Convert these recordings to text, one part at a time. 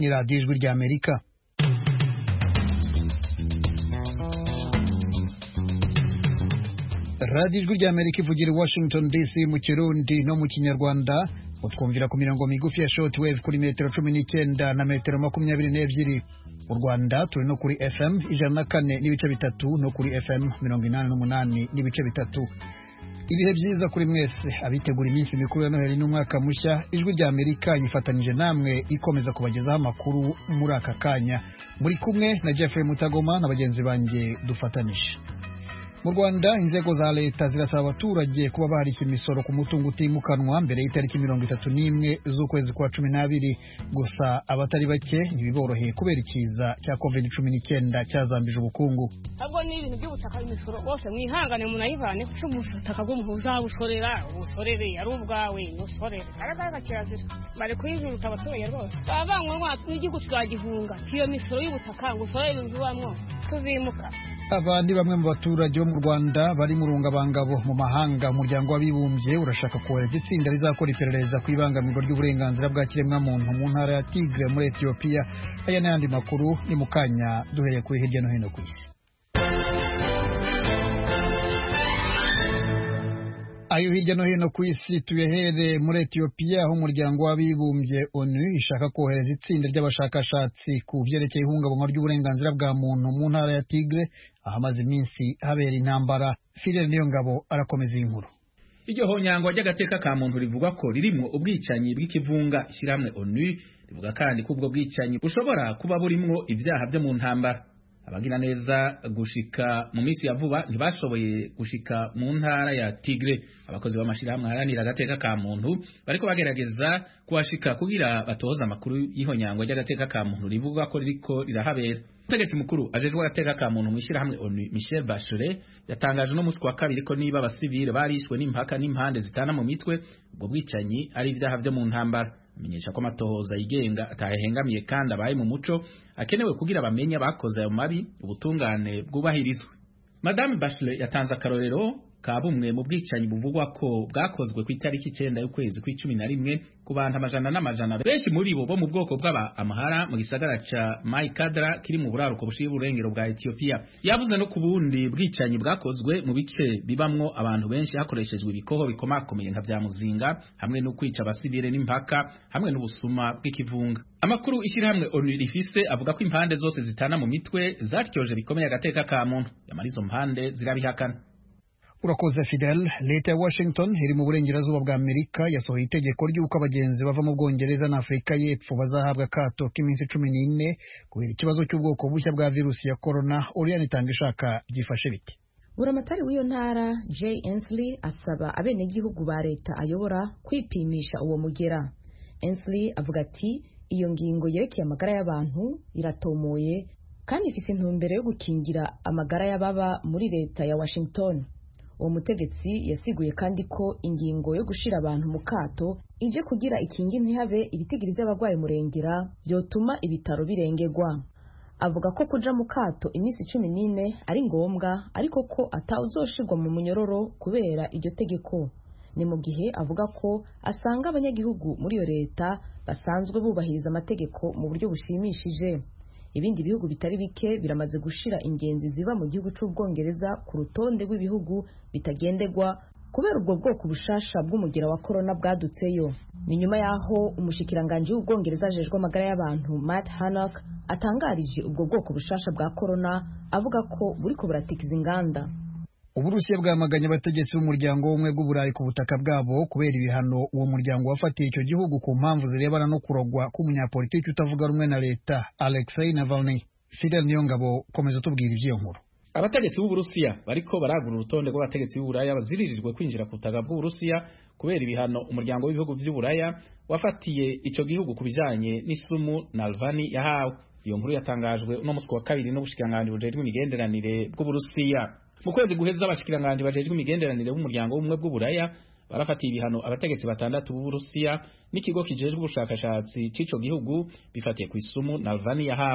ni radiyo ijwi rya amerika radiyo ijwi rya amerika ivugira i washington dc mu kirundi no mu kinyarwanda utwumvira ku mirongo migufi ya short wave kuri metero cumi n'icyenda na metero makumyabiri n'ebyiri mu rwanda turi no kuri fm ijana na kane n'ibice bitatu no kuri fm mirongo inani n'umunani n'ibice bitatu ibihe byiza kuri mwese abitegura iminsi mikuru ya noheli n'umwaka mushya ijwi rya amerika yifatanyije namwe ikomeza kubagezaho amakuru muri aka kanya muri kumwe na jeffrey mutagoma na bagenzi banjye dufatanije mu rwanda inzego za leta zirasaba abaturage kuba baharisha imisoro ku mutungo utimukanwa mbere y'itariki mirongo itatu n'imwe z'ukwezi kwa cumi n'abiri gusa abatari bake ntibiboroheye kubera ikiza cya covid cumi n'icyenda cyazambije ubukungu ahubwo ni ibintu by'ubutaka imisoro bose mwihangane munayivane kuko ubutaka bw'umuntu uzabushorera ubusorere ari ubwawe nusorere aragaragara kirazira bari kuyijuruta abaturage rwose baba banywa n'igihugu tuzagihunga iyo misoro y'ubutaka ngo usorere inzu ubamwo tuzimuka aba ni bamwe mu baturage bo mu rwanda bari mu rungabangabo mu mahanga umuryango w'abibumbye urashaka kohereza itsinda rizakora iperereza ku ibangamirwa ry'uburenganzira bwa kiremwamuntu mu ntara ya tigre muri etiyopiya aya n'ayandi makuru ni mu kanya duhereye kuri hirya no hino ku isi ayo hirya no hino ku isi tuyahere muri etiyopiya aho umuryango w'abibumbye onu ishaka kohereza itsinda ry'abashakashatsi ku byerekeye ihungabanywa ry'uburenganzira bwa muntu mu ntara ya tigre ahamaze iminsi habera intambara fidel niyo ngabo arakomeza iyi nkuru iryo honyangwa ry'agateka ka muntu rivuga ko ririmwo ubwicanyi bw'ikivunga ishyirahamwe onu rivuga kandi ko ubwo bwicanyi bushobora kuba burimwo ibyaha byo mu ntambara abagira neza gushika mu minsi ya vuba ntibashoboye gushika mu ntara ya Tigre abakozi b'amashirahamwe haranira agateka ka muntu bariko bagerageza kuhashika kugira batoza amakuru y'ihonyangwa ry'agateka ka muntu rivuga ko ririko rirahabera umutegetsi mukuru ajejwe agateka ka muntu mw'ishirahamwe ONU Michel Bachelet yatangaje no musi wa kabiri ko niba abasivile barishwe n'impaka n'impande zitana mu mitwe ubwo bwicanyi ari ibyaha vyo mu ntambara amenyesha ko amatohoza yigenga atahengamiye kandi abaye mu muco akenewe kugira bamenye abakoze ayo mabi ubutungane bwubahirizwe madame Bachelet yatanze akarorero ka bumwe mu bwicanyi buvugwa ko bwakozwe ku itariki icyenda y'ukwezi kw'icumi na rimwe ku bantu amajana n'amajana benshi muri bo bo mu bwoko bw'aba amahara mu gisagara ca Maikadra kiri mu buraruko bushiye uburengero bwa Ethiopia yavuze no ku bundi bwicanyi bwakozwe mu bice bibamwo abantu benshi hakoreshejwe ibikoho bikomakomeye nka vya muzinga hamwe no kwica abasivile n'impaka hamwe n'ubusuma bw'ikivunga amakuru ishyirahamwe ONU rifise avuga ko impande zose zitana mu mitwe zatyoje bikomeye agateka ka muntu yamara izo mpande zirabihakana urakoze fidel leta ya washington iri mu burengerazuba bwa amerika yasohoye itegeko ry'uko abagenzi bava mu bwongereza na afurika y'epfo bazahabwa akato k'iminsi cumi n'ine kubera ikibazo cy'ubwoko bushya bwa virusi ya korona uriyani itanga ishaka byifashe bite buramatari w'iyo ntara jay ensley asaba abenegihugu ba leta ayobora kwipimisha uwo mugera ensley avuga ati iyo ngingo yerekeye amagara y'abantu iratomoye kandi ifise intumbero yo gukingira amagara y'ababa muri leta ya washington uwo mutegetsi yasiguye kandi ko ingingo yo gushira abantu mu kato ije kugira ikingi ntihabe ibitigiri by'abarwayi murengera byotuma ibitaro birengerwa avuga ko kuja mu kato iminsi cumi n'ine ari ngombwa ariko ko atawuzoshirwa mu munyororo kubera iryo tegeko ni mu gihe avuga ko asanga abanyagihugu muri iyo leta basanzwe bubahiriza amategeko mu buryo bushimishije ibindi bihugu bitari bike biramaze gushira ingenzi ziva mu gihugu cy'ubwongereza ku rutonde rw'ibihugu bitagendegwa kubera ubwo bwoko bushasha bw'umugera wa korona bwadutseyo ni nyuma y'aho umushikiranganji w'ubwongereza ajejwe amagara y'abantu Matt Hancock atangarije ubwo bwoko bushasha bwa korona avuga ko buriko buratikiza inganda uburusiya bwamaganye abategetsi b'umuryango w'ubumwe bw'uburayi ku butaka bwabo kubera ibihano uwo muryango wafatiye icyo gihugu ku mpamvu zirebana no kurogwa k'umunyapolitiki utavuga rumwe na leta alexei navalny fidel niyongabo komeza utubwira iby'iyo nkuru abategetsi b'uburusiya bariko baragura urutonde rw'abategetsi b'uburaya baziririjwe kwinjira ku butaka bw'uburusiya kubera ibihano umuryango w'ibihugu vy'uburaya wafatiye ico gihugu ku bijanye n'isumu nalvani yahawe iyo nkuru yatangajwe uno musi wa kabiri n'ubushikiranganji bujejwe imigenderanire bw'uburusiya mu kwezi guheza abashikiranganji bajejwe imigenderanire b'umuryango w'ubumwe bw'uburaya barafatiye ibihano abategetsi batandatu b'uburusiya n'ikigo kijejwe ubushakashatsi c'ico gihugu bifatiye ku isumu nalvani yahawe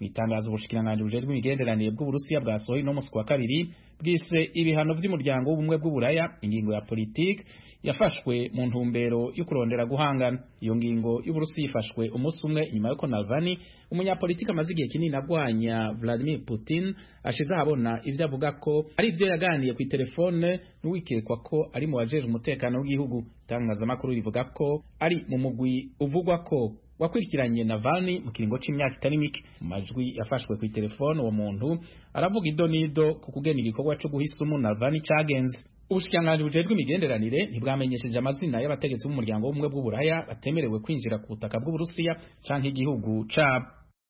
mu itangazo ubushikiranganji bujejwe imigenderanire bw'uburusiya bwasohoye no musi wa kabiri bwise ibihano vy'umuryango w'ubumwe bw'uburaya ingingo ya politiki yafashwe mu ntumbero yo kurondera guhangana iyo ngingo y'uburusiya ifashwe umunsi umwe inyuma yuko Navalny umunyapolitiki amaze igihe kinini agwanya Vladimir Putin ashize ahabona ivyo avuga ko ari ivyo yaganiye ku telefone n'uwikekwa ko ari mu bajejwe umutekano w'igihugu itangazamakuru rivuga ko ari mu mugwi uvugwa ko wakurikiranye Navalny mu kiringo c'imyaka itari mike mu majwi yafashwe ku telefone uwo muntu aravuga ido nido ku kugena igikorwa co guhisumu Navalny cagenze ubushikiranganji bujejwe imigenderanire ntibwamenyesheje amazina y'abategetsi b'umuryango w'ubumwe bw'uburaya batemerewe kwinjira ku butaka bw'uburusiya canke igihugu cabo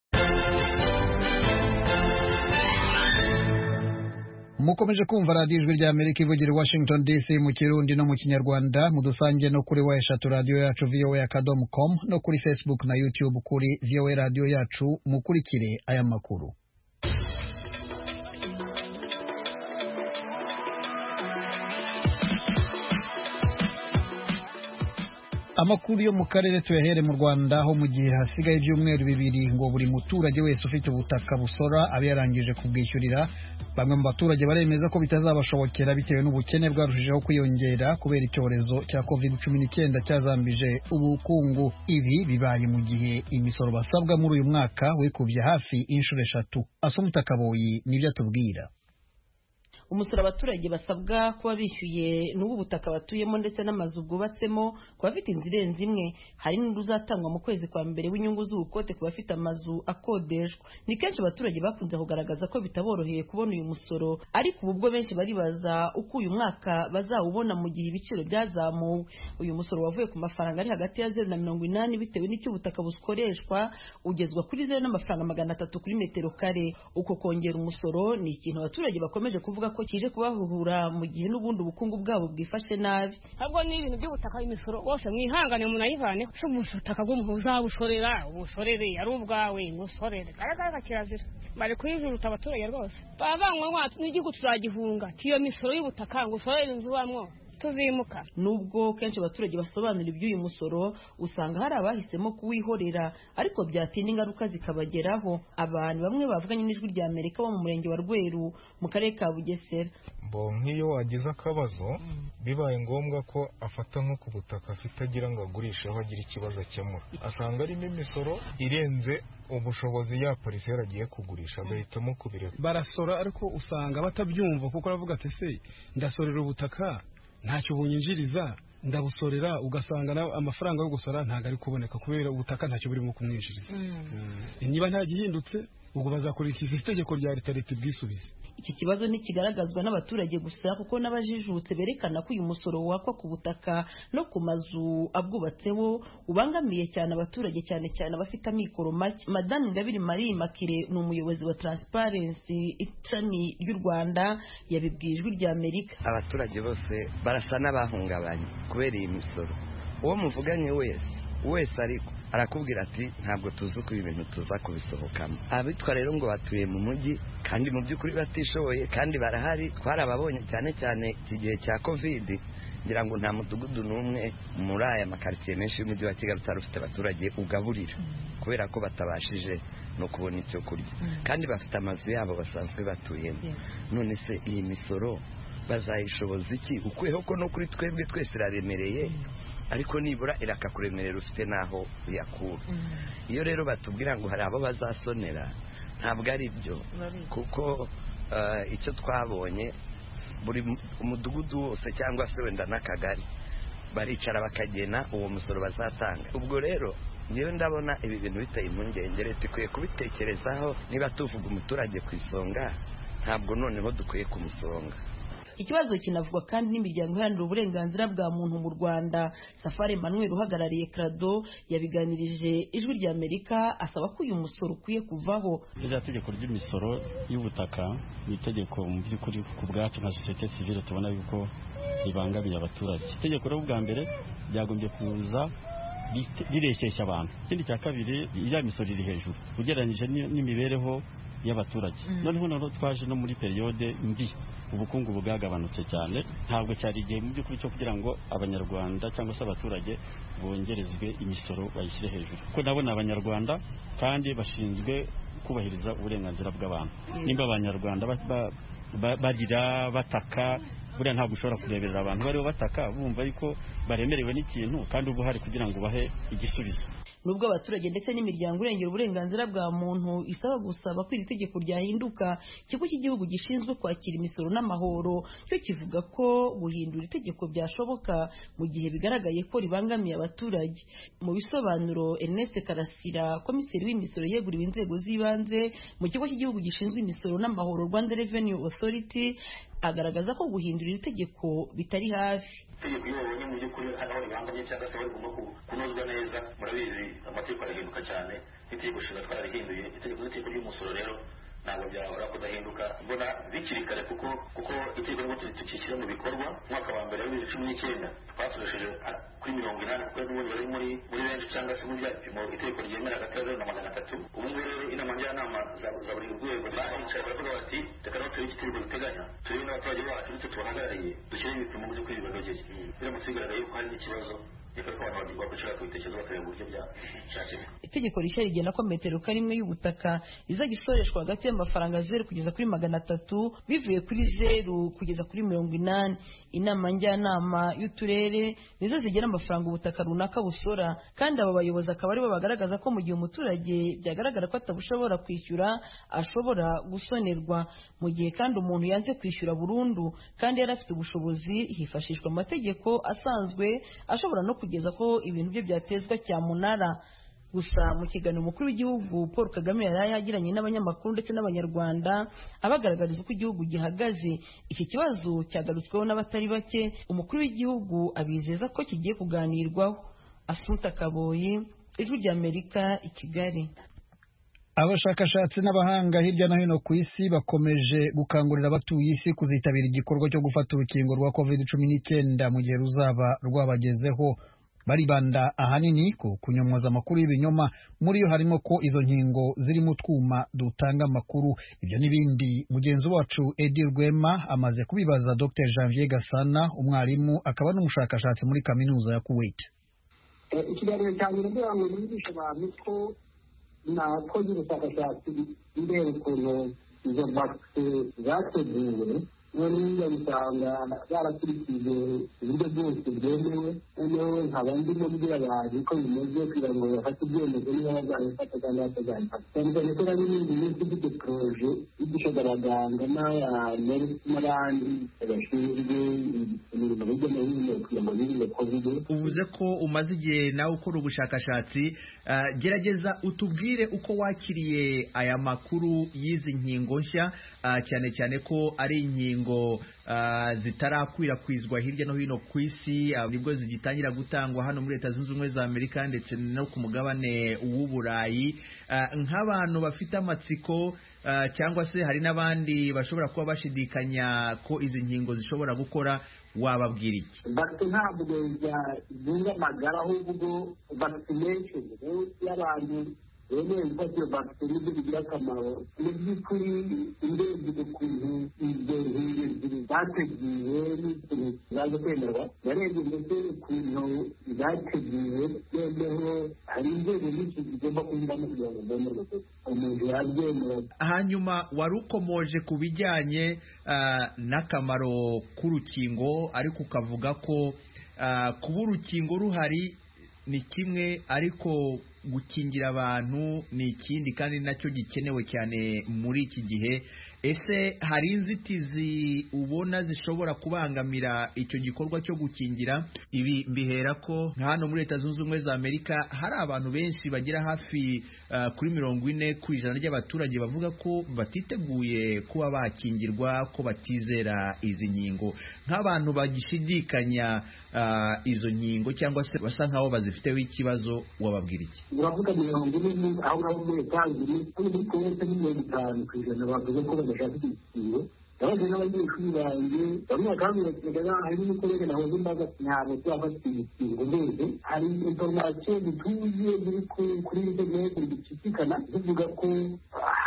mukomeje kumva radiyo ijwi rya amerika ivugira i washington dc mu kirundi no mu kinyarwanda mudusange no kuri wa eshatu radiyo yacu voa akadomo com no kuri facebook na youtube kuri voa radiyo yacu mukurikire aya makuru amakuru yo mu karere tuyahere mu rwanda aho mu gihe hasigaye ibyumweru bibiri ngo buri muturage wese ufite ubutaka busora abe yarangije kubwishyurira bamwe mu baturage baremeza ko bitazabashobokera bitewe n'ubukene bwarushijeho kwiyongera kubera icyorezo cya covid cumi n'icyenda cyazambije ubukungu ibi bibaye mu gihe imisoro basabwa muri uyu mwaka wikubye hafi inshuro eshatu asomutakaboyi nibyo atubwira umusoro abaturage basabwa kuba bishyuye n'ubu butaka batuyemo ndetse n'amazu bwubatsemo ku bafite inzu irenze imwe hari n'undi uzatangwa mu kwezi kwa mbere w'inyungu z'ubukote ku bafite amazu akodeshwa ni kenshi abaturage bakunze kugaragaza ko bitaboroheye kubona uyu musoro ariko ubu bwo benshi baribaza uko uyu mwaka bazawubona mu gihe ibiciro byazamuwe uyu musoro wavuye ku mafaranga ari hagati ya zeru na mirongo inani bitewe n'icyo ubutaka bukoreshwa ugezwa kuri zeru n'amafaranga magana atatu kuri metero kare uko kongera umusoro ni ikintu abaturage bakomeje kuvuga ko kije kubahuhura mu gihe n'ubundi ubukungu bwabo bwifashe nabi ahubwo ni ibintu by'ubutaka imisoro bose mwihangane munayivane ko ubutaka bw'umuntu uzabushorera ubushorere ari ubwawe ngusorere garagara kirazira bari kuyijuruta abaturage rwose bavanywe n'igihugu tuzagihunga tiyo misoro y'ubutaka ngo usorere inzu ubamwo tuzimuka nubwo kenshi abaturage basobanura iby'uyu musoro usanga hari abahisemo kuwihorera ariko byatinda ingaruka zikabageraho abantu bamwe bavuganye n'ijwi rya amerika bo mu murenge wa rweru mu karere ka bugesera bo nk'iyo wagize akabazo bibaye ngombwa ko afata nko ku butaka afite agira ngo agurishe aho agira ikibazo akemura asanga arimo imisoro irenze ubushobozi ya polisi yaragiye kugurisha agahitamo kubireka barasora ariko usanga batabyumva kuko aravuga ati se ndasorera ubutaka ntacyo bunyinjiriza ndabusorera ugasanga amafaranga yo gusora ntabwo ari kuboneka kubera ubutaka ntacyo burimo kumwinjiriza niba nta gihindutse ubwo bazakurikiza itegeko rya leta leta ibwisubize iki kibazo ntikigaragazwa n'abaturage gusa kuko n'abajijutse berekana ko uyu musoro wakwa ku butaka no ku mazu abwubatseho ubangamiye cyane abaturage cyane cyane abafite amikoro make madame ingabire marie makire ni umuyobozi wa transparency ishami ry'u rwanda yabibwiye ijwi rya amerika abaturage bose barasa n'abahungabanye kubera iyi misoro uwo muvuganye wese wese ariko arakubwira ati ntabwo tuzi uko ibi bintu tuza kubisohokamo abitwa rero ngo batuye mu mujyi kandi mu by'ukuri batishoboye kandi barahari twarababonye cyane cyane iki gihe cya kovidi ngira ngo nta mudugudu n'umwe muri aya makaritsiye menshi y'umujyi wa kigali utari ufite abaturage ugaburira kubera ko batabashije no kubona icyo kurya kandi bafite amazu yabo basanzwe batuyemo none se iyi misoro bazayishoboza iki ukweho ko no kuri twebwe twese iraremereye ariko nibura irakakuremerera ufite n'aho uyakura iyo rero batubwira ngo hari abo bazasonera ntabwo ari byo kuko icyo twabonye buri umudugudu wose cyangwa se wenda n'akagari baricara bakagena uwo musoro bazatanga ubwo rero niyo ndabona ibi bintu biteye impungenge leta ikwiye kubitekerezaho niba tuvuga umuturage ku isonga ntabwo noneho dukwiye kumusonga ikibazo kinavugwa kandi n'imiryango iharanira uburenganzira bwa muntu mu rwanda safari emmanuel uhagarariye krado yabiganirije ijwi rya amerika asaba ko uyu musoro ukwiye kuvaho ririya tegeko ry'imisoro y'ubutaka ni itegeko mu by'ukuri ku bwacu nka sosiyete sivile tubona yuko ribangamiye abaturage itegeko rero bwa mbere ryagombye kuza rireshyeshya abantu ikindi cya kabiri iriya misoro iri hejuru ugereranyije n'imibereho y'abaturage noneho noneho twaje no muri periyode mbi ubukungu bwagabanutse cyane ntabwo cyari igihe mu by'ukuri cyo kugira ngo abanyarwanda cyangwa se abaturage bongerezwe imisoro bayishyire hejuru kuko nabo ni abanyarwanda kandi bashinzwe kubahiriza uburenganzira bw'abantu nimba abanyarwanda barira bataka buriya ntabwo ushobora kureberera abantu bariho bataka bumva yuko baremerewe n'ikintu kandi uba uhari kugira ngo ubahe igisubizo nubwo abaturage ndetse n'imiryango irengera uburenganzira bwa muntu isaba gusaba ko iri tegeko ryahinduka ikigo cy'igihugu gishinzwe kwakira imisoro n'amahoro cyo kivuga ko guhindura itegeko byashoboka mu gihe bigaragaye ko ribangamiye abaturage mu bisobanuro Ernest Karasira komiseri w'imisoro yeguriwe inzego z'ibanze mu kigo cy'igihugu gishinzwe imisoro n'amahoro Rwanda Revenue Authority agaragaza ko guhindura iri tegeko bitari hafi itegeko iyo babonye mu by'ukuri hari aho ribangamye cyangwa se barigomba kunozwa neza murabizi amategeko arahinduka cyane n'itegeko nshinga twarabihinduye itegeko n'itegeko ry'umusoro rero ntabwo byahora kudahinduka mbona bikiri kare kuko kuko itegeko ngo tukishyira mu bikorwa umwaka wa mbere wa bibiri cumi n'icyenda twasoresheje kuri mirongo inani kuko n'ubundi bari muri muri benshi cyangwa se muri bya bipimo itegeko ryemera hagati ya zeru na magana atatu ubu ngubu rero inama njyanama za buri rwego baricaye baravuga bati reka naho turebe icyo itegeko riteganya turebe n'abaturage bacu ndetse tubahagarariye dushyire ibipimo mu by'ukuri bibanogeye biramutse bigaragaye yuko hari n'ikibazo itegeko rishya rigena ko metero karimwe y'ubutaka izajya isoreshwa hagati y'amafaranga zeru kugeza kuri magana atatu bivuye kuri zeru kugeza kuri mirongo inani inama njyanama y'uturere nizo zigena amafaranga ubutaka runaka busora kandi abo bayobozi akaba aribo bagaragaza ko mu gihe umuturage byagaragara ko atabushobora kwishyura ashobora gusonerwa mu gihe kandi umuntu yanze kwishyura burundu kandi yari afite ubushobozi hifashishwa amategeko asanzwe ashobora no kugeza ko ibintu bye byatezwa cyamunara gusa mu kiganiro umukuru w'igihugu paul kagame yari yagiranye n'abanyamakuru ndetse n'abanyarwanda abagaragariza uko igihugu gihagaze iki kibazo cyagarutsweho n'abatari bake umukuru w'igihugu abizeza ko kigiye kuganirwaho asuta kaboyi ijwi ry'amerika i kigali abashakashatsi n'abahanga hirya no hino ku isi bakomeje gukangurira abatuye isi kuzitabira igikorwa cyo gufata urukingo rwa covid cumi n'icyenda mu gihe ruzaba rwabagezeho baribanda ahanini ku kunyomwaza amakuru y'ibinyoma muri yo harimo ko izo nkingo zirimo utwuma dutanga amakuru ibyo n'ibindi mugenzi wacu edi rwema amaze kubibaza dr janvier gasana umwarimu akaba n'umushakashatsi muri kaminuza ya kuwait ikiganiro cya mbere kugira ngo nigishe abantu ko nakoze ubushakashatsi ndeba ukuntu izo bagiteri zateguwe noneho usanga barakurikije uburyo bwose bwemewe noneho nkaba ndimo mbwira abantu ko bimeze kugira ngo bafate ibyemezo niba bazabifata cyangwa batazabifata cyane cyane ko nari n'indi minsi ifite poroje yigishaga abaganga n'abandi bashinzwe imirimo hirya no hino kugira ngo birinde kovide uvuze ko umaze igihe nawe ukora ubushakashatsi gerageza utubwire uko wakiriye aya makuru y'izi nkingo nshya cyane cyane ko ari inkingo zitarakwirakwizwa hirya no hino ku isi nibwo zigitangira gutangwa hano muri leta zunze ubumwe za amerika ndetse no ku mugabane w'uburayi nk'abantu bafite amatsiko cyangwa se hari n'abandi bashobora kuba bashidikanya ko izi nkingo zishobora gukora wababwira iki bagite ntabwo zunga amagara ahubwo vaccination y'abantu bemeye gufata iyo bagiteri nibyo bigira akamaro mu by'ukuri urebye ukuntu izo nkingo ebyiri zateguwe n'ikintu zaje kwemerwa narebye ndetse ukuntu zateguwe noneho hari inzego nyinshi zigomba kunyuramo kugira ngo zemerwe umuntu yabyemera hanyuma wari ukomoje ku bijyanye n'akamaro k'urukingo ariko ukavuga ko kuba urukingo ruhari ni kimwe ariko gukingira abantu ni ikindi kandi nacyo gikenewe cyane muri iki gihe ese hari inzitizi ubona zishobora kubangamira icyo gikorwa cyo gukingira ibi mbihera ko nka hano muri leta zunze ubumwe za amerika hari abantu benshi bagera hafi uh, kuri mirongo ine ku ijana ry'abaturage bavuga ko batiteguye kuba bakingirwa ko batizera izi nkingo nk'abantu bagishidikanya uh, izo nkingo cyangwa se basa nk'aho bazifiteho ikibazo wababwira iki uravuga mirongo ine aho ngaho muri etagiri hano muri kuwete ni mirongo itanu ku ijana bavuze ko badashaka igikingo yabaje n'abanyeshuri banjye bamwe bakambwira hari n'umukorere nahoze mbaza ntabwo turafata igikingo mbese hari inforomasiyo zituzuye ziri kuri interineti zicicikana zivuga ko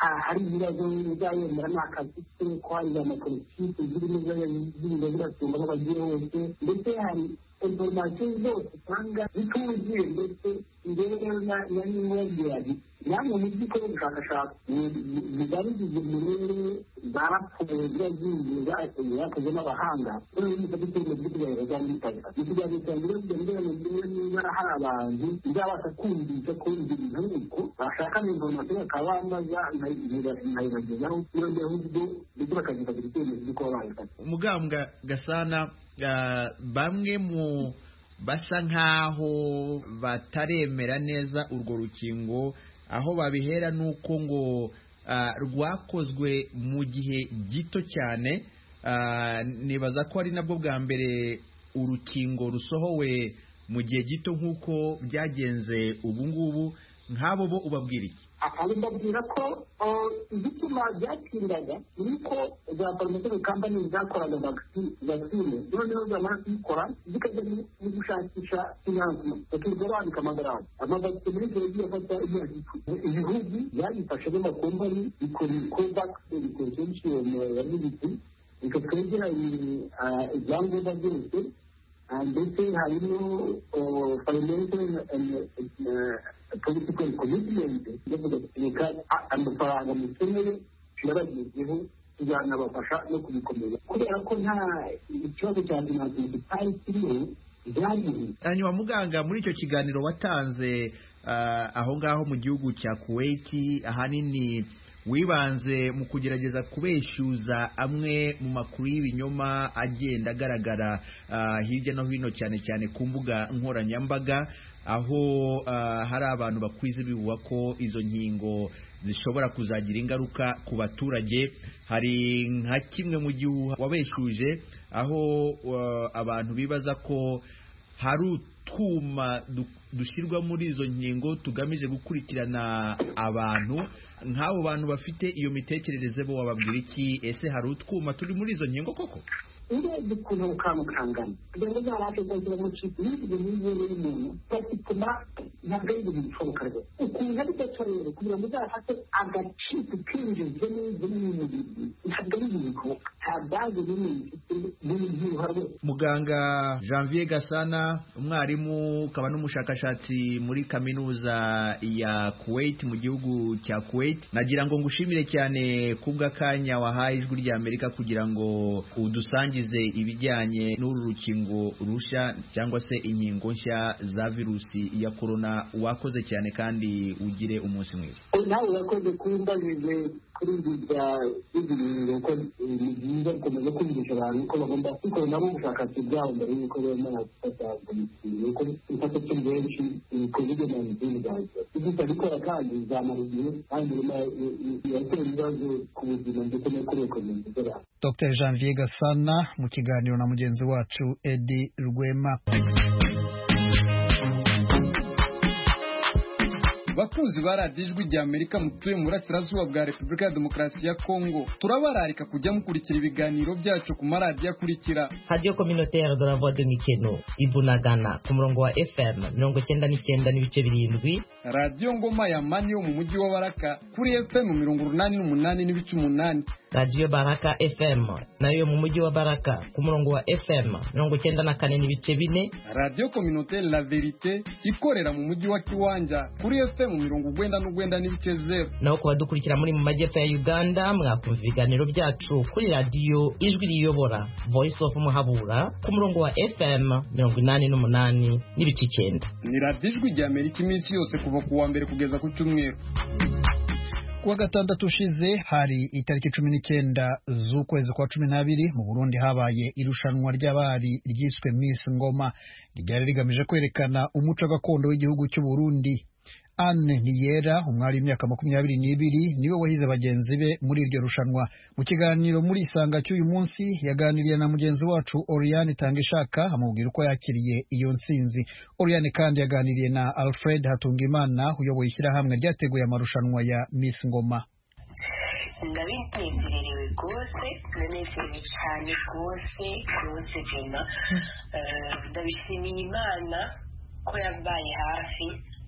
hari ibibazo bizayemera ni akazi ke ko hari amapolitiki zirimo ziriza ziratunga aho bagiye hose ndetse hari inforomasiyo zose usanga zituzuye ndetse rero na nimwongera namwe mu by'ukora ubushakashatsi bigaragaza umurere za raporo ziba zigiye zakoze n'abahanga noneho niba duteye mu by'ukuri za mitaka ni kugira ngo rero kugira ngo mbere niba hari abantu bizabasha kumvisha ko ibyo bintu uko bashaka inforomasiyo bakaba bambaza nkayibagezaho noneho ubwo ndetse bakazifatira icyemezo cy'uko bayifata umugambwa gasana bamwe mu basa nk'aho bataremera neza urwo rukingo aho babihera ni uko ngo rwakozwe mu gihe gito cyane nibaza ko ari nabwo bwa mbere urukingo rusohowe mu gihe gito nk'uko byagenze ubu ngubu nk'abo bo ubabwira iki mbabwira ko igituma byatindaga ni uko za farumasi kampani zakoraga vagisine noneho zamara kuyikora zikajya mu gushakisha finansima bakirirwa bandika amagarama amavagisine muri icyo gihe afata imyaka icumi ibihugu byayifashe n'amakompani bikora kovakisi bikora solushiyoni ya militi bikatwegera ibyangombwa byose ndetse harimo financial political commitment ndavuga reka amafaranga mukeneye turabagezeho tuzanabafasha no kubikomeza kubera ko nta ikibazo cya finansi kitari kiriho byariho hanyuma muganga muri icyo kiganiro watanze aho ngaho mu gihugu cya kuwaiti ahanini wibanze mu kugerageza kubeshyuza amwe mu makuru y'ibinyoma agenda agaragara hirya no hino cyane cyane ku mbuga nkoranyambaga aho hari abantu bakwiza bivuga ko izo nkingo zishobora kuzagira ingaruka ku baturage hari nka kimwe mu gihe wabeshyuje aho abantu bibaza ko hari utwuma dushyirwa muri izo nkingo tugamije gukurikirana abantu nk'abo bantu bafite iyo mitekerereze bo wababwira iki ese hari utwuma turi muri izo nkingo koko urebye ukuntu bukamukangana kugira ngo uzabashe kwakira mu kigo n'ibyo n'ibyo y'umuntu batuma ntabwo ari ibintu bishoboka rwose ukuntu ari gato rero kugira ngo uzafate agaciro kinjizwe n'ibyo n'ibintu ntabwo ari ibintu bishoboka nta bazi n'ibintu bifite n'ibyiruha rwose muganga janvier gasana umwarimu ukaba n'umushakashatsi muri kaminuza ya kuwait mu gihugu cya kuwait nagira ngo ngushimire cyane kubw'akanya wahaye ijwi ry'amerika kugira ngo udusange ibijyanye n'uru rukingo rushya cyangwa se inkingo nshya za virusi ya korona wakoze cyane kandi ugire umunsi mwiza nawe urakoze kumbajije kuri ibi bya ibi bintu ko ni byiza gukomeza kumvisha abantu ko bagomba gukora nabo ubushakashatsi bwabo mbere y'uko bemera gufata yuko ifata cyo benshi covid nineteen bwaza ibyo bikora kandi bizamara igihe kandi biratera ibibazo ku buzima ndetse no kuri ekonomi z'abantu dr janvier gasana mu kiganiro na mugenzi wacu edi rwema bakunzi ba radiyo ijwi rya amerika mutuye mu burasirazuba bwa repubulika ya demokarasi ya kongo turabararika kujya mukurikira ibiganiro byacu ku maradiyo akurikira radiyo kominotere de la voix de mikeno ibunagana ku murongo wa fm mirongo cyenda n'icyenda n'ibice birindwi radiyo ngoma ya mani yo mu mujyi wa baraka kuri fm mirongo urunani n'umunani n'ibice umunani radiyo baraka fm nayo yo mu mujyi wa baraka ku murongo wa fm mirongo cyenda na kane n'ibice bine radiyo kominotere la verite ikorera mu mujyi wa kiwanja kuri fm mirongo ugwenda n'ugwenda n'ibice zeru naho ku badukurikira muri mu majyepfo ya uganda mwakumva ibiganiro byacu kuri radiyo ijwi riyobora voice of muhabura ku murongo wa fm mirongo inani n'umunani n'ibice icyenda ni radiyo ijwi rya amerika iminsi yose kuva ku wa mbere kugeza ku cyumweru kuwa gatandatu ushize hari itariki cumi n'icyenda z'ukwezi kwa cumi n'abiri mu burundi habaye irushanwa ry'abari ryiswe miss ngoma ryari rigamije kwerekana umuco gakondo w'igihugu cy'u burundi Anne Niyera umwari w'imyaka makumyabiri n'ibiri niwe wahize bagenzi be muri iryo rushanwa mu kiganiro muri isanga cy'uyu munsi yaganiriye na mugenzi wacu Oriane Tangishaka amubwira uko yakiriye iyo ntsinzi Oriane kandi yaganiriye na Alfred Hatungimana uyoboye ishyirahamwe ryateguye amarushanwa ya Miss Ngoma ndabinezererewe rwose ndanezerewe cyane rwose rwose vema ndabishimiye imana ko yabaye hafi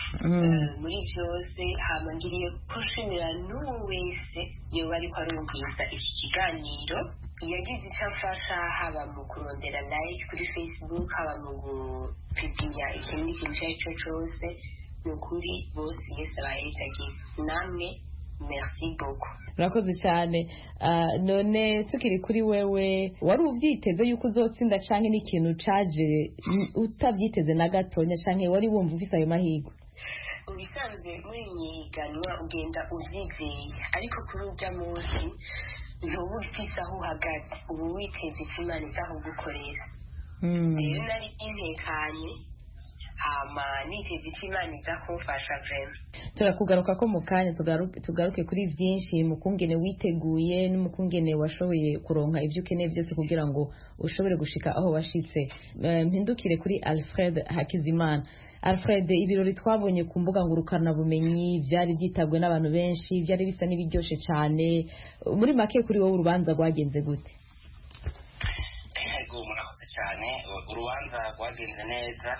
eh, muri byose hama ngiriye ko nshimira n'uwo wese yoba ariko arumviriza iki kiganiro yagize icyo afasha haba mu kurondera like kuri facebook haba mu gupipinya ikintu n'ikintu icyo ari cyo cyose ni ukuri bose yese abahezagiye namwe merci beaucoup urakoze cyane Ah, none tukiri kuri wewe wari ubyiteze yuko uzotsinda canke n'ikintu caje mm, utabyiteze na gatonya canke wari wumva ufise ayo mahirwe ubisanzwe muri myiganwa ugenda uvyizeye ariko kuri urya munsi ntuba ufise aho uhagaze uba witeze icyo imana izaho gukorera rero nari ntekanye hama niteze icyo imana iza kumfasha vrema turakugaruka ko mu kanya tugaru- tugaruke kuri byinshi mu kungene witeguye no mu kungene washoboye kuronka ibyo ukeneye byose kugira ngo ushobore gushika aho washitse Eh, mpindukire kuri alfred hakizimana alfred ibirori twabonye ku mbuga ngurukanabumenyi byari byitabwe n'abantu benshi byari bisa n'ibiryoshe cyane muri make kuri wowe urubanza rwagenze gute yego murakoze cyane U- urubanza rwagenze neza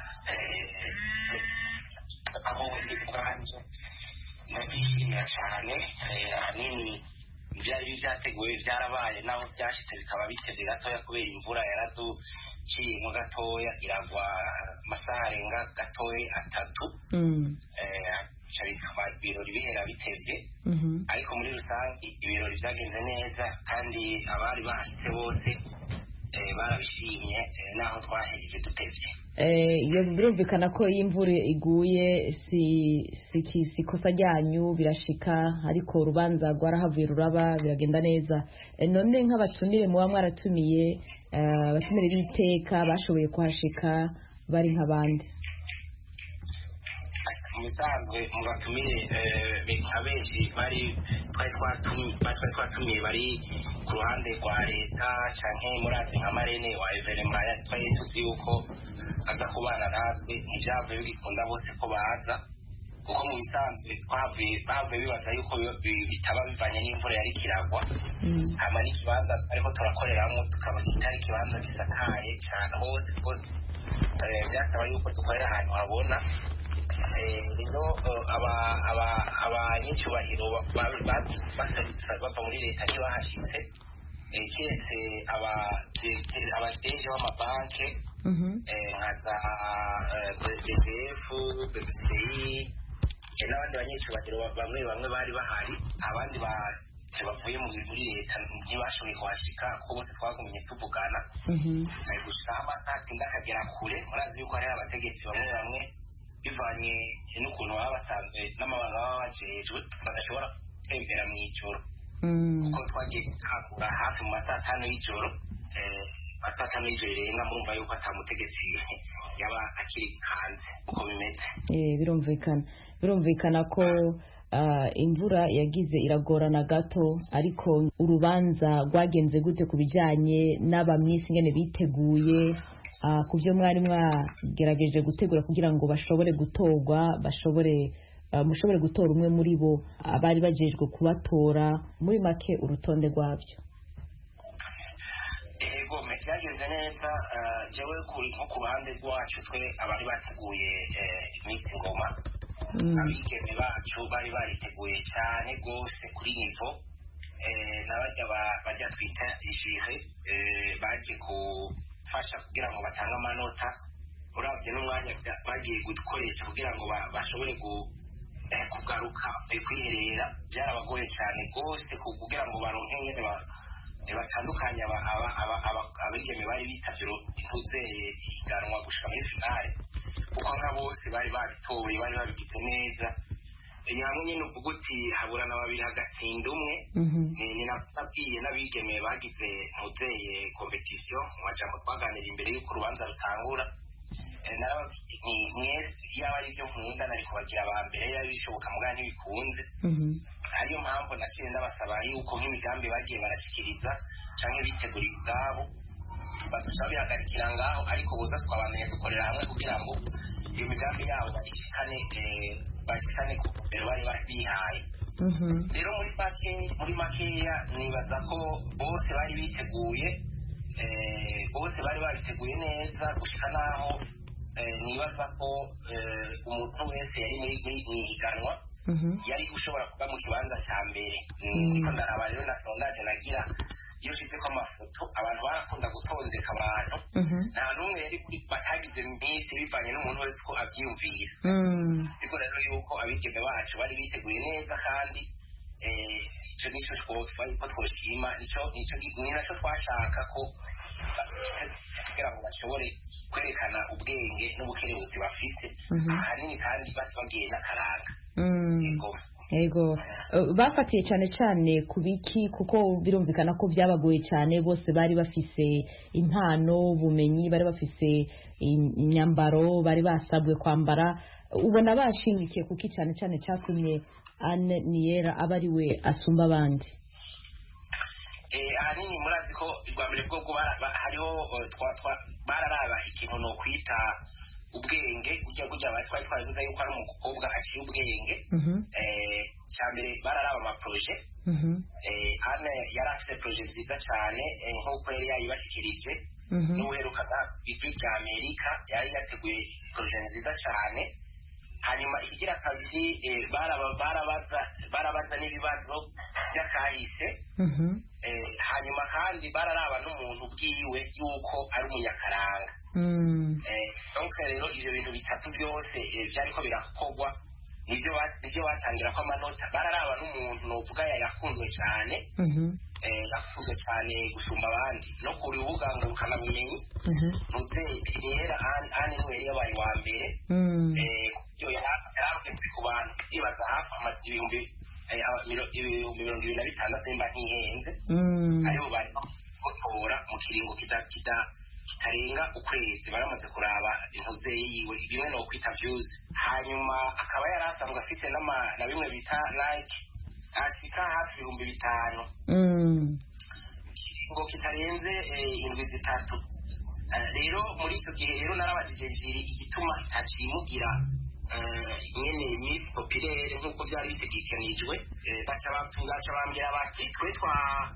eh, aho ndi ubwanjye ndabyishimira cyane eh, ahanini ibyari byateguwe byarabaye naho byashyitse bikaba biteze gatoya kubera imvura yaraduciyemo gatoya iragwa amasaha arenga gatoya atatu eh, bica bituma ibirori bihera bitevye ariko muri rusange ibirori byagenze neza kandi abari bahashitse bose eh, barabishimye eh, naho twahejeje dutevye Eh, iyo birumvikana ko iyo imvura iguye si si ki- si ikosa ryanyu birashika ariko urubanza rwarahavuye ruraba biragenda neza Eh, none nk'abatumire muba mwaratumiye eh, abatumire b'iteka bashoboye kuhashika bari nk'abandi mu bisanzwe mu batumire eh, be- abenshi bari twari twatumi- ba- twari twatumiye bari ku ruhande rwa leta canke murazi nka marene wa evenema ya- twari tuzi yuko aza kubana natwe ntibyavuye bigikunda bose ko baza kuko mu bisanzwe twavuye bavuye bibaza yuko bi- bi- bitaba bivanye n'imvura yari kiragwa hama n'ikibanza ariko turakoreramo tukaba kitari ikibanza gisakaye cyane hose kuko eh, byasaba yuko dukorera ahantu habona Eh, rero eh, aba- aba- abanyacyubahiro ba- ba- baserutse bava muri leta ntibahashyitse Eh, keretse aba- abadeje b'amabanki eh, nka za eh, B- bcf bbci eh, n'abandi banyacyubahiro ba- bamwe bamwe bari bahari abandi ba- bavuye mu muri leta ntibashoboye kuhashika kuko bose twagumye tuvugana Eh, gushika aho amasaha atinda akagera kure murazi yuko hariho abategetsi bamwe bamwe bivanye n'ukuntu baba basanzwe n'amabanga baba bajejwe badashobora gutembera mu ijoro kuko twagiye gutahura hafi mu masaha atanu y'ijoro eh, masaha atanu y'ijoro rirenga murumva yuko ata mutegetsi yaba akiri hanze uko bimeze Eh, birumvikana birumvikana ko ah, imvura yagize iragorana gato ariko urubanza rwagenze gute ku bijyanye n'abamyisi ingene biteguye ah, ku byo mwari mwagerageje gutegura kugira ngo bashobore gutorwa bashobore ah, mushobore gutora umwe muri bo abari bajejwe kubatora muri make urutonde rwabyo ego me byagenze neza eh, jewe kuri nko ku ruhande rwacu twe abari bateguye eh, iminsi ngoma abigeme bacu bari bariteguye cyane rwose kuri nivo eh, n'abajya ba- bajya twita ijire eh, baje gufasha kugira ngo batange amanota uravye n'umwanya bya- bagiye gukoresha kugira ngo ba- bashobore gu- eh, kugaruka eh, kwiherera byarabagoye cyane rwose ku- kugira ngo baronke ingene ba- eh, batandukanye aba- aba- aba- aba- abigeme bari bitavye intuzeye ihiganwa gushika muri finale kuko nka bose bari babitoye bari babigize neza ni hamwe nyine uvuga uti haburana babiri hagatsinda umwe ni ni nabwiye n'abigeme bagize ntuzeye competition mu majambo twaganira imbere y'uko urubanza rutangura Eh, narababwiye nti mwese iyaba ari byo nkunda nari kubagira aba mbere yaba bishoboka mugabo ntibikunze ariyo mpamvu naciye ndabasaba yuko nk'imigambi bagiye barashikiriza canke bitegurira ubwabo baduca bihagarikira ngaho ariko buza twabandanya dukorera hamwe kugira ngo iyo migambi yabo bayishikane eh, bayishikane ku mbere bari bari bihaye rero muri make muri makeya nibaza ko bose bari biteguye eh, bose bari babiteguye neza gushika naho eh, nibaza ko eh, umuntu wese yari muri muri- mu ihiganwa yari ushobora kuba mu kibanza cya mbere Mm. niko ndaraba rero na sondaje nagira iyo ushize ko amafoto abantu barakunda gutondeka abantu nta n'umwe yari kuri- batagize minsi bivanye n'umuntu wese ko abyiyumvira siko rero yuko abigeme bacu bari biteguye neza kandi eh, ico nico twofa ko twoshima nico nico ni naco twashaka ko kugira ngo bashobore kwerekana ubwenge n'ubukerebutsi bafise Mhm. ahanini kandi bati bagiye n'akaranga Yego. yego Eh, bafatiye cyane cyane ku biki kuko birumvikana ko byabagoye cyane bose bari bafise impano ubumenyi bari bafise im- imyambaro bari basabwe kwambara ubona bashimikiye kuki cyane cyane cyatumye Anne Niyera aba ari we asumba abandi Eh, ahanini murazi ko rwa mbere bwobwo bara- ba- hariho eh, twa- twa- bararaba ikintu no kwita ubwenge ujya kujya twari twaziza yuko ari umukobwa aciye ubwenge eh, cya mbere bararaba amaproje eh, ane yari afite proje nziza cyane eh, nk'uko yari yayibashyikirije n'uherukaga ijwi rya amerika yari yateguye proje nziza cyane hanyuma ikigira kabiri eh, baraba- barabaza barabaza n'ibibazo by'akahise eh, hanyuma kandi bararaba n'umuntu bwiwe yuko ari umunyakaranga Eh, donc rero ivyo bintu bitatu byose eh, vyariko birakorwa nivyo ba- nivyo batangira ko amanota bararaba n'umuntu novuga ya yakunzwe cyane eh, yakunzwe cyane gusumba abandi no ku rubuga ngurukanabumenyi ntuze niyera ane niwe yari yabaye wa mbere eh, kuburyo yarabutse ku bantu bibaza hafi ama- ibihumbi eh, aba- miro- ibihumbi mirongo ibiri na bitandatu nimba ntihenze aribo bari gutora mu kiringo kita- kita- kitarenga ukwezi baramaze kuraba intuze yiwe bimwe no kwita views hanyuma akaba yari asanzwe afise n'ama- na bimwe bita like ashika hafi ibihumbi bitanu ngo kitarenze eh, indwi zitatu Eh, rero muri icyo gihe rero narabajije jiri igituma itacimugira eh, nyene miss populaire nk'uko byari bitegekanijwe Eh, baca baca bambwira bati twe twa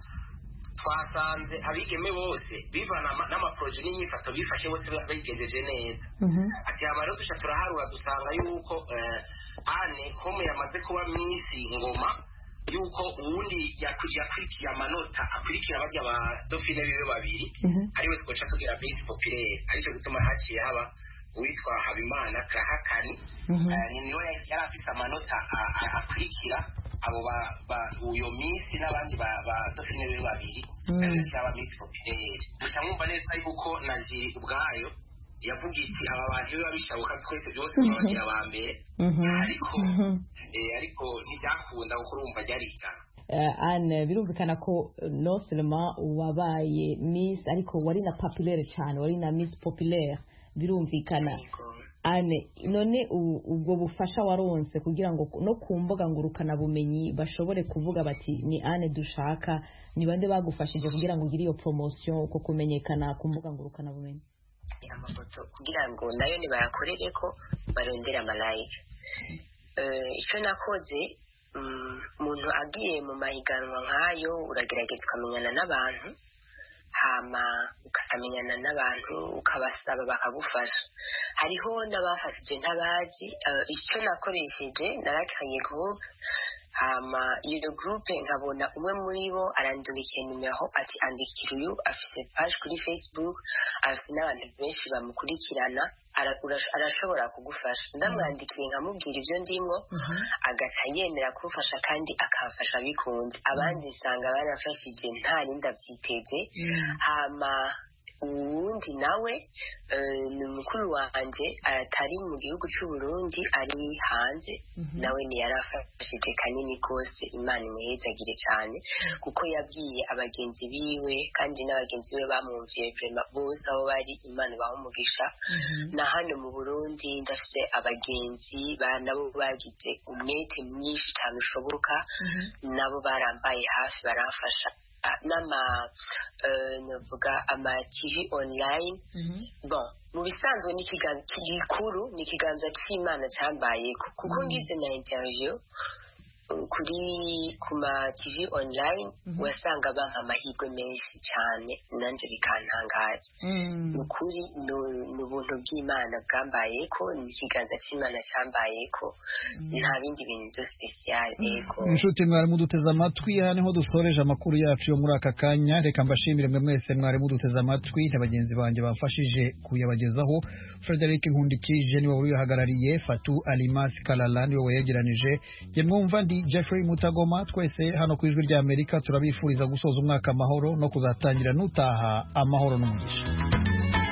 twasanze abigeme bose bivana ama- n'amaproje n'inyifato bifashe bose ba- bigejeje neza ati hama rero duca turaharura dusanga yuko eh, ane home yamaze kuba misi ngoma yuko uwundi yakwi- yakurikiye amanota akurikira bajya ba dofine biwe babiri ariwe twoca tugira misi populaire aricyo gituma haciye haba uwitwa habimana krahakani Eh, ni niwe yari afise amanota a- a- akurikira abo ba- ba- uyo misi n'abandi ba ba dofine biwe babiri ariwe cyaba misi populaire gusa mwumva neza yuko na jiri ubwayo yavuga iti aba bantu biba bishoboka twese byose twabagira aba mbere ariko eh, ariko ntibyakunda kuko urumva ryari higana Eh, Anne birumvikana ko eh, non seulement wabaye miss ariko wari na populaire cyane wari na miss populaire birumvikana Anne none u- ubwo bufasha waronse kugira ngo no ku mbuga ngurukana bumenyi bashobore kuvuga bati ni Anne dushaka ni bande bagufashije kugira ngo ugire iyo promotion uko kumenyekana ku mbuga ngurukana bumenyi amafoto kugira ngo nayo nibayakorere ko barondera amalayika Eh, icyo nakoze mm, umuntu agiye mu mahiganwa nk'ayo uragerageza ukamenyana n'abantu hama ukamenyana n'abantu ukabasaba bakagufasha hariho n'abafashije ntabazi eh, icyo nakoresheje narakaye groupe hama iyo groupe nkabona umwe muri bo arandukiye nimero ati andikira uyu afise page kuri facebook afite n'abantu benshi bamukurikirana ara- urash- arashobora kugufasha ndamwandikiye nkamubwira ibyo ndimo agaca yemera kumfasha kandi akamfasha bikunze abandi nsanga barafashije nta rindi abyiteze hama uwundi nawe eh, ni mukuru wanjye atari mu gihugu cy'u Burundi ari hanze nawe ntiyarafashije kanini kose imana imuhezagire cyane kuko yabwiye abagenzi biwe kandi n'abagenzi be bamwumviye vrema bose aho bari imana ibaha umugisha na hano mu burundi ndafite abagenzi ba- nabo bagize umwete mwinshi cyane ushoboka nabo barambaye hafi baramfasha Ah, n'ama eh, navuga ama tv online bon mu bisanzwe ni ikiganza gikuru ni ikiganza cy'imana cyambaye kuko ngize na interview kuri ku ma tv online wasanga bampa amahirwe menshi cyane nanjye bikantangaza ni ukuri ni ubuntu bw'imana bwambaye ko ni ikiganza cy'imana cyambaye ko nta bindi bintu byo sipesiyare yego inshuti mwari muduteze amatwi aha niho dusoreje amakuru yacu yo muri aka kanya reka mbashimire mwe mwese mwari muduteze amatwi na bagenzi banjye bamfashije kuyabagezaho frederic nkundikije niwe wari uyahagarariye fatu alimasi kalala niwe wayegeranije jye mwumva ndi jeffrey mutagoma twese hano ku ijwi rya amerika turabifuriza gusoza umwaka amahoro no kuzatangira n'utaha amahoro n'umugisha